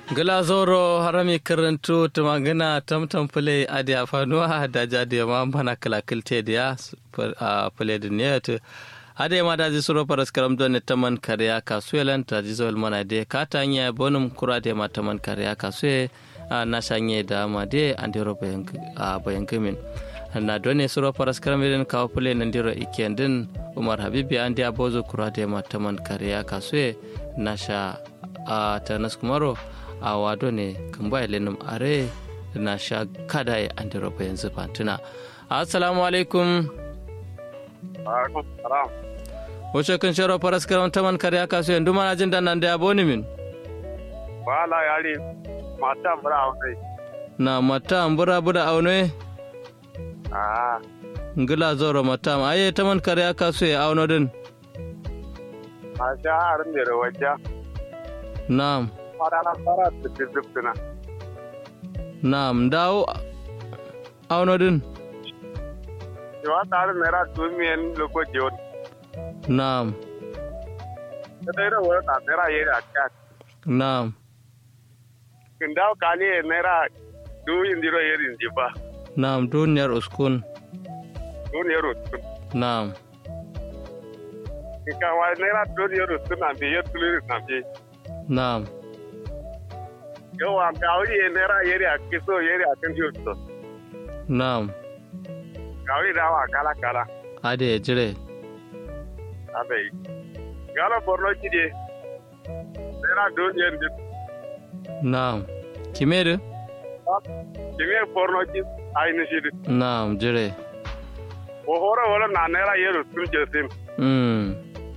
glazoro harami karantu tumangina tamtam pule adi afanuwa da jadi ma mana kala kilte dia a pule diniyat ade ma da ji suro paras karam don taman kariya kasuelan ta ji zol mana de katanya bonum kura de ma taman kariya kasue na shanye da ma de andiro bayan bayan gamin na done suro paras karam den kawo pule nan diro ikendin umar habibi andi abozo kura de ma taman kariya kasue na sha a tanas kumaro a wado ne kan ba ilinum are na sha kada ya an roba yanzu fantuna assalamu alaikum wace kan sharo faras karam taman kare aka so yanzu mana jin nan da ya boni min wala yari mata bura aune na mata bura bura aune ah ngila zoro mata aye taman kare aka so ya auno din a sha harin da wajja na'am fara fara tuttuna na'am dawo auno din yawa tare naira tumiyan loko jiyon na'am ta dai da wani naira yeri a kan na'am kin dawo kani naira duyin diro yeri ji ba na'am duniyar uskun duniyar rutun na'am kin ka wa naira duniyar rutun na biye tuliri na biye na'am yawa kawai naira yeri a kiso yeri a kan jiyo na'am kawai dawa kala kala ade ya jire abai gala borno kide naira duniyar ji na'am kimeru kimi borno ki aini shidi na'am jire o hore wala na naira yero sun jesim mm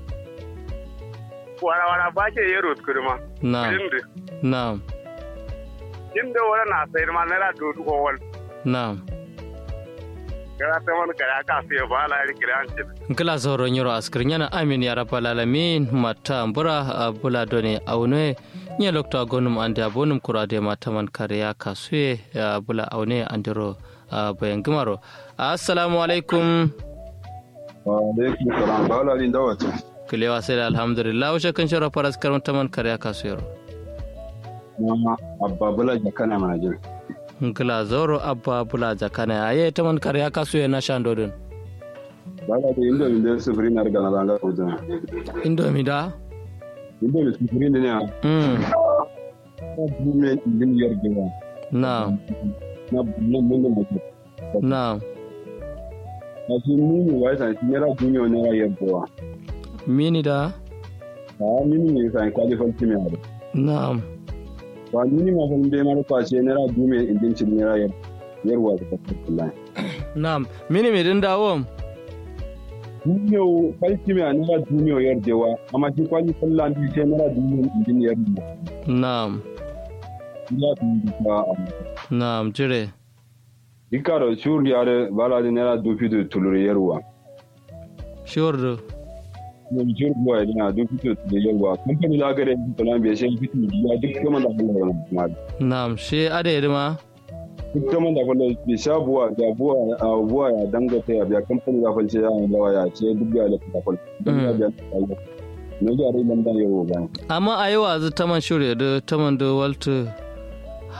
wala wala ba ke yero kurma na'am indi na'am indi wala na sayar ma naira dudu ko wal na'am gara ta man kaya ka sai ba la ri kiran ci nkila zoro nyoro askir nyana amin ya rabbal alamin mata mbura bula doni aune nye lokta gonum ande abonum kurade mata man kariya kasue bula aune andiro bayan gimaro assalamu alaikum wa alaikum salam ba la linda wato kilewa sai da alhamdulillah wace kan shara faras karon taman kariya kasuyar mama abba bula jakana mana jin nkila zoro abba bula jakana aye taman kariya kasuye na shandodin ba la da indo indo sufuri na riga na langa kudin indomi da indo da sufuri ne na mm na bume indin yargewa na na bume mun da mutum na na su mini wai san shi nera dunyo nera yargewa mini da a mini ne san kwalifan kimi a na ba mini ma san bai mara kwashe nera bume indin cin nera yarwa da kafin kullum na mini mi din dawo dunyo kwalifan a nera dunyo yargewa amma shi kwalifan lambi sai nera dunyo indin yargewa na ya fi duka a na jire Ricardo shur yare bala di nera dupi du tulure yerwa. shurdu Ne shur boy dina dupi du tulure yerwa. Company la gare di tolan be sen fitu ya duk kuma da Allah ya ma. na shi ade ma Duk kuma da Allah be sha buwa da buwa a buwa ya dangata ya biya company la falce ya lawa ya ce duk ya la ta fal. Ne ga rai nan da yerwa ba. amma a yi wazu taman shirya da taman da waltu